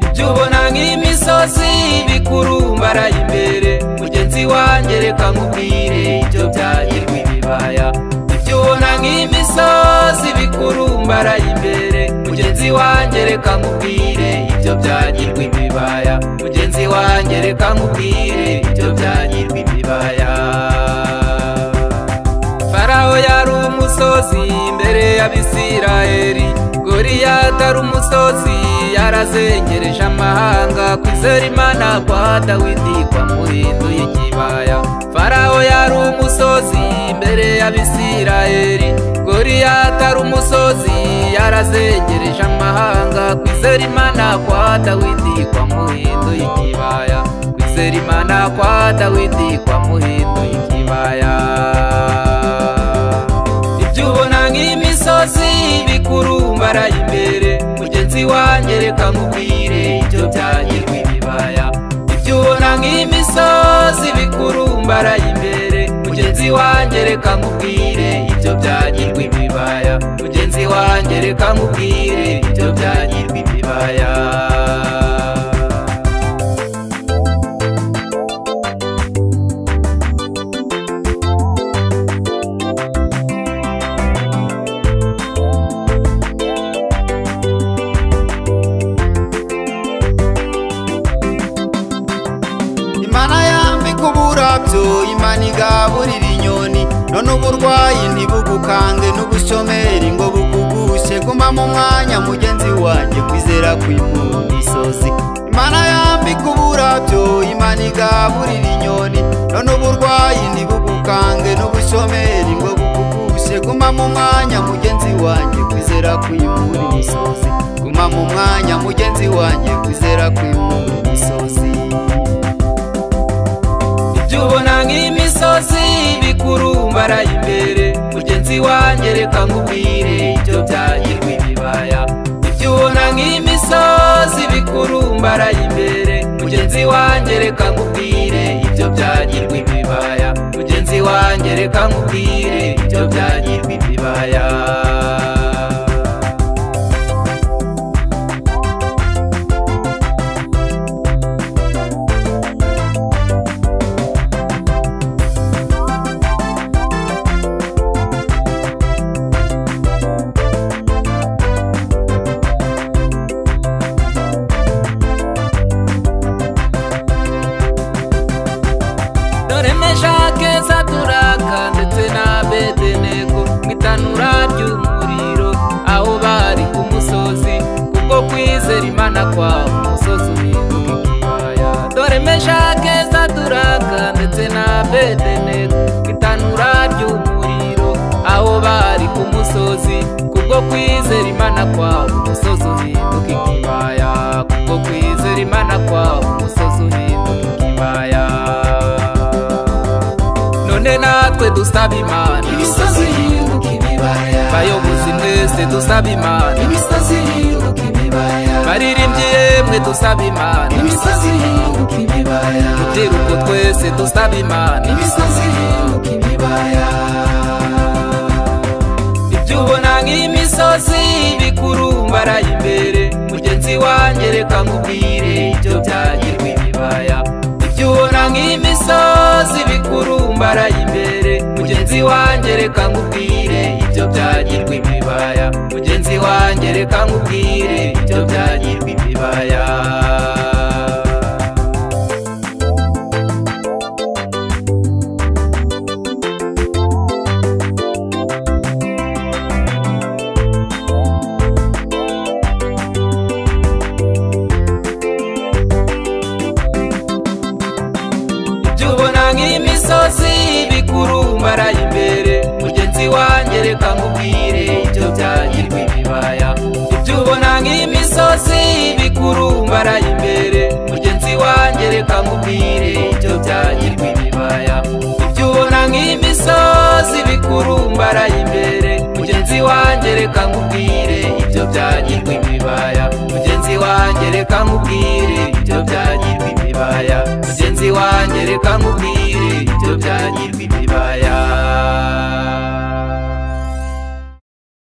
ibyo ubona nk'imisozi bikurumbaraye imbere mugenzi wanjye reka nkubwire ibyo byagirwa ibibaya ibyo ubona nk'imisozi bikurumbaraye imbere mugenzi wanjye reka nkubwire ibyo byagirwa ibibaya mugenzi wanjye reka nkubwire ibyo byagirwa ibibaya farawo yari umusozi imbere y'abisirayeli goriyata ari umusozi yarazengereje amahanga kwizera imana kwa dawidi kwamuhinduye ikibaya farawo yari umusozi imbere y'abisirayeli goriyata ari umusozi yarazengereje amahanga kwizera imana kwa dawidi kwamuhinduye ikibaya kwizera imana kwa dawidi kwamuhinduye ikibaya ibyo ubona nk'imisozi bikurumbaraye imbere mugenzi wanjye reka nkubwire ibyo byagirwa ibibaya ibyo ubona nk'imisozi bikurumbaraye imbere mugenzi wanjye reka nkubwire ibyo byagirwa ibibaya mugenzi wanjye reka nkubwire ibyo byagirwa ibibaya imana yambika uburabyo imana igaburira inyoni none uburwayi ntibugukange n'ubushomeri ngo bukugushe guma mu mwanya mugenzi wanjye kwizera kw'imugisozi imana yambika uburabyo imana igaburira inyoni none uburwayi ntibugukange n'ubushomeri ngo bukugushe guma mu mwanya mugenzi wanjye kwizera kwimura imisozi guma mu mwanya mugenzi wanjye kwizera kwimura imisozi ibyo ubona nk'imisozi bikurumbaraye imbere mugenzi wanjye reka nkubwire ibyo byagirwa ibibaya ibyo ubona nk'imisozi bikurumbaraye imbere mugenzi wanjye reka nkubwire ibyo byagirwa ibibaya mugenzi wanjye reka nkubwire ibyo byagirwa ibibaya dore meshake saturaka ndetse na bedenego mu itanura ry'umuriro aho bari ku musozi kuko kwizera imana kwa umusozi uhinduka ikibaya dore meshake saturaka ndetse na bedenego mu itanura ry'umuriro aho bari ku musozi kubwo kwizera imana kwa umusozi uhinduka ikibaya kubwo kwizera imana kwa umusozi uhinduka ikibaya none natwe dusaba imana imisozi yiruka ibibaya bayobozi mwese dusaba imana imisozi yiruka ibibaya baririmbyi yemwe dusaba imana imisozi yiruka ibibaya rubyiruko twese dusaba imana imisozi yiruka ibibaya ibyo ubona nk'imisozi bikurumbaraye imbere mugenzi wanjye reka nkubwire ibyo byagirwa ibibaya ibyo ubona nk'imisozi bikurumbaraye imbere mugenzi wanjye reka nkubwire ibyo byagirwa ibibaya mugenzi wanjye reka nkubwire ibyo byagirwa ibibaya ibyo ubona nk'imisozi bikurumbaraye imbere mugenzi wanjye reka nkubwire ibyo byagirwa ibibaya ibyo ubona nk'imisozi bikurumbaraye imisozi bikurumbaraye imbere mugenzi wanjye reka nkubwire ibyo byagirwa imibaya mugenzi wanjye reka nkubwire ibyo byagirwa imibaya mugenzi wanjye reka nkubwire